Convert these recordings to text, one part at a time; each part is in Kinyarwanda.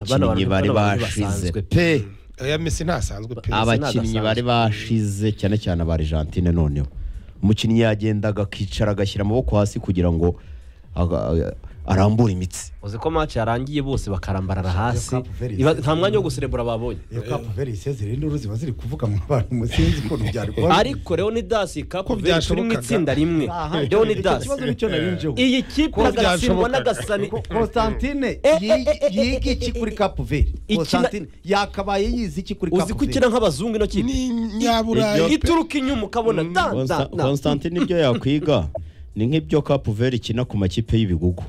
abakinnyi bari bashize pe aya mesi ntasanzwe pe Aba- abakinnyi bari bashize cyane cyane aba Argentine noneho umukinnyi yagendaga akicara agashyira amaboko hasi kugira ngo aga- arambure imitsi uzi ko match yarangiye bose bakarambarara hasi Cape Verde Iba- isezeye. nta mwanya wo guserebura babonye iyo kapu veri isezeye induru ziba ziri kuvuga mu bantu musinzi ukuntu byari kuba ariko leonidas Ko kapuveri turi mu byashobokaga. itsinda rimwe Aha, leonidas ikibazo nicyo narinjeho iyi kipe Ko agatsindwa byashobokaga. n'agasani Ko- Constantine Eh, eh, yi- eh, eh, yiga eh, iki eh, kuri eh, kapu veri ikina- Constantine yakabaye yize iki kuri kapu uzi ko ikina nk'abazungu ino kipe ni nyaburayi pe ituruka inyuma ukabona da da Consta- na Constantine ibyo yakwiga ni nk'ibyo Cape Verde ikina ku makipe y'ibigugu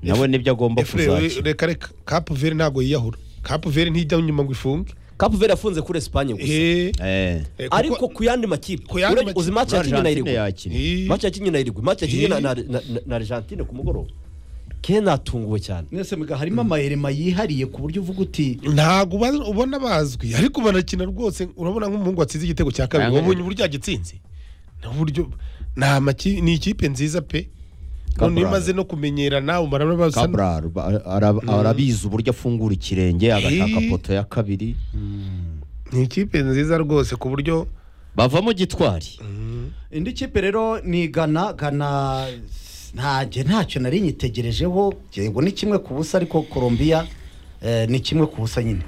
nawe nibyo agomba efure kuzakina reka reka kapu veri ntabwo yiyahura kapu veri ntijya inyuma ngo ifunge kapuveri yafunze kuri esipanye gusa Eh, Eh. eh, kuko- ariko ku yandi makipe Ku yandi Urabe- uzi makipe. match yakinnye na Argentine irigwe yakina Eh, match yakinnye na irigwe match yakinnye na- Eh. na na- na- na argentine ku mugoroba ke natunguwe cyane mwese mwiga harimo amayerema yihariye ku buryo uvuga uti ntabwo uba- ubona bazwi ariko barakina rwose urabona nk'umuhungu watsinze igitego cya kabiri Ayanganya. wabonye uburyo yagitsinze ni uburyo ni amaki- ni ikipe nziza pe Cabral. noneho imaze no kumenyerana umara basa Cabral ba- ara- arabizi uburyo afungura ikirenge agashaka Eh. poto ya kabiri ni ikipe nziza rwose ku buryo bavamo gitwari indi kipe rero ni gana gana ntange ntacyo nari nyitegerejeho ngo ni kimwe ku busa ariko colombia eh, ni kimwe ku busa nyine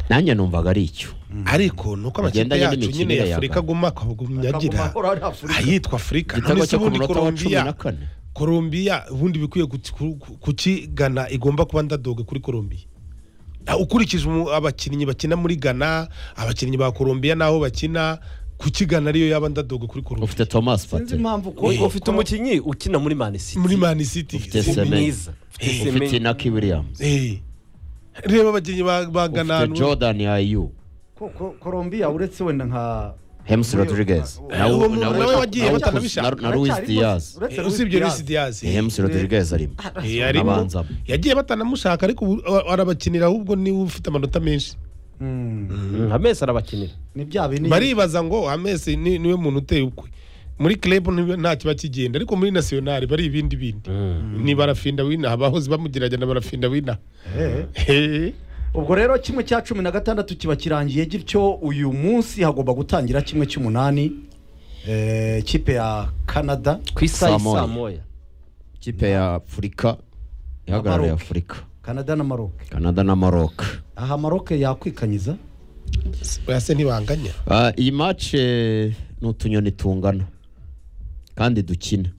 nanjye numvaga ari icyo ariko nuko amakipe Bigendanye yacu nyine n'imikinire ya ya afurika Ghana. aguma akagumyagira Akaguma ahora ari Afurika. ayitwa afurika igitego none se cyo ku ubundi munota wa cumi Colombia- na kane colombia ubundi bikwiye guti- ku- ku- kukigana igomba kuba ndadoga kuri colombia Ah, ukurikije umu- abakinnyi bakina muri ghana abakinnyi ba colombia n'aho bakina kukigana ariyo yaba ndadoga kuri colombia ufite thomas sinzi pate impamvu Ubu ufite umukinnyi ukina muri mani siti muri mani city ufite Si- Semenyo. mwiza Ufite ufite Semenyo. inaki williams Eh. reba abakinnyi ba ba ghana ufite hano. jordan ayu colombia uretse wenda nka hems rodriguez Eh, nawe uwo muntu nawe nawe- wagiye nawe- batanabishaka. na- na luis Uracyari diaz rwose- uretse Eh, Luis usibye Diaz. Luis Diaz Eh, hems rodriguez arimo Eh, arimo. Abanza. yagiye batanamushaka ariko ubu arabakinira ahubwo niwe ufite amanota menshi Mm, nka mesi arabakinira ni bya bintu baribaza ngo amesi ni- niwe muntu uteye ukwe muri club ntibe- nta kiba kigenda ariko muri nationale bari ibindi bindi ni barafinda wina abahoze bamugerageza na barafinda wina Eh. Hehe. ubwo rero kimwe cya cumi na gatandatu kiba kirangiye gityo uyu munsi hagomba gutangira kimwe cy'umunani eh, kipe ya canada ku isaha Saa moya. y'isaa moya ikipe ya afurika ihagarariye Maroc. afurika canada na maroc canada na maroc aha maroc yakwikanyiza Oya se ntibanganya Ah, iyi match eh, ni utunyoni tungana kandi dukina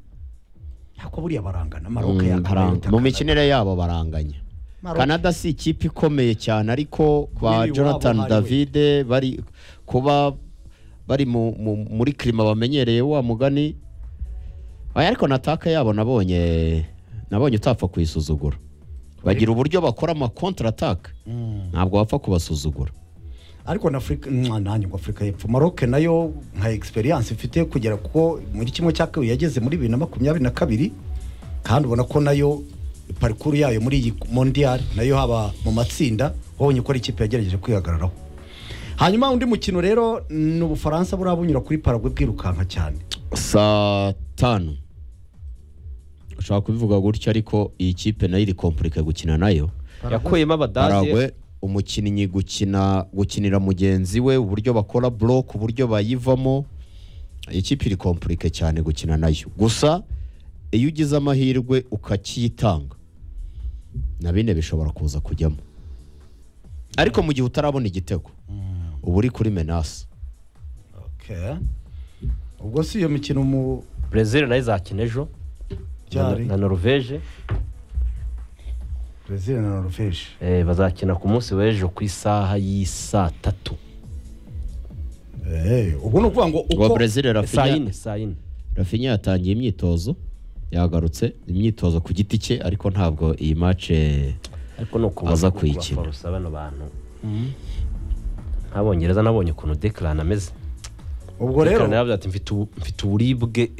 ntabwo buriya barangana maroc Mm, baranga. yakabaye mu mikinire yabo baranganya Maroc. canada si ikipe ikomeye cyane ariko ba Kubera iwabo jonathan hariwe. davide bari kuba bari mu- mu- muri kirima bamenyereye wa mugani Aya, ariko na ataka yabo nabonye nabonye utapfa kuyisuzugura bagira uburyo bakora ama kontra ataka ntabwo wapfa kubasuzugura ariko na afurika mwa, nanjye ngo afurika y'epfo maroc nayo nka egisperiyanse ifite kugera kuko muri kimwe cya kabiri yageze muri bibiri na makumyabiri na kabiri kandi ubona ko nayo parikuru yayo muri iyi mondiyari nayo haba mu matsinda wabonye ko ari ikipe yagerageje kwihagararaho hanyuma undi mukino rero ni ubufaransa buriya bunyura kuri paragwe bwirukanka cyane saa tanu ushobora kubivuga gutya ariko iyi kipe nayo iri kompurike gukina nayo yakuyemo abadage Paraguay umukinnyi gukina gukinira mugenzi we uburyo bakora block uburyo bayivamo ikipe iri kompurike cyane gukina nayo gusa iyo ugize amahirwe ukacyitanga na bine bishobora kuza kujyamo ariko mu gihe utarabona igitego uba uri kuri menasi Okay. ubwo si iyo mikino mu brezil nayo izakina ejo na- byari na norvege brezil na norvege Eh, bazakina ku munsi w'ejo ku isaha y'isaa tatu Eh, ubwo ni ukuvuga ngo uwo uko brezil saa rafinya yine saa yine rafinya yatangiye imyitozo yagarutse imyitozo ku giti cye ariko ntabwo iyi mace ariko ni uku Aza baza kuyikina. kuyikinira bano bantu nk'abongereza nabonye ukuntu dekirana ameze ubwo rero Dekirana yaravuze ati mfite ubu- mfite uburibwe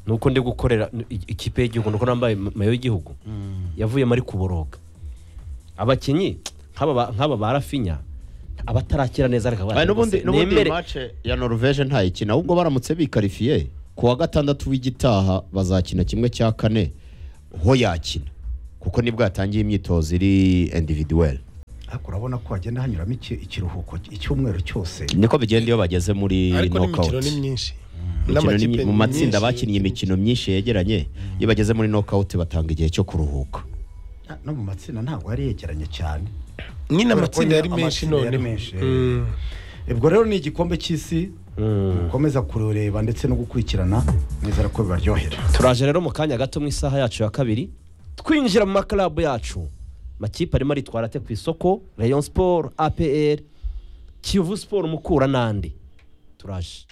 nuko ndi gukorera i- ikipe y'igihugu nuko nambaye mayo y'igihugu yavuyemo ari kuboroga abakinnyi nk'aba ba- nk'aba ba rafinya abatarakira neza ariko Aya, baravuga n'ubundi se, n'ubundi nemere- iyi mace ya norvege ntayikina ahubwo baramutse bikarifiye ku wa gatandatu w'igitaha bazakina kimwe cya kane ho yakina kuko nibwo yatangiye imyitozo iri individuweli ariko urabona ko hagenda hanyuramo iki- ikiruhuko icyumweru cyose niko bigenda iyo bageze muri ariko n'imikino knockout ni myinshi Imikino ni mi- mu matsinda myinshi. bakinnye imikino myinshi yegeranye iyo bageze muri knockout batanga igihe cyo kuruhuka Na- no mu matsinda ntabwo yari yegeranye cyane nyine Kubera ko amatsinda yari nyine menshi amatsinda yari noneho menshi, eh. Mm. ubwo rero ni igikombe cy'isi mukomeza kurureba ndetse no gukurikirana nizera ko bibaryohera turaje rero mu kanya gato mu isaha yacu ya kabiri twinjira mu makarabu yacu makipe arimo aritwara ate ku isoko rayon siporo apr kiyovu siporo mukura n'andi turaje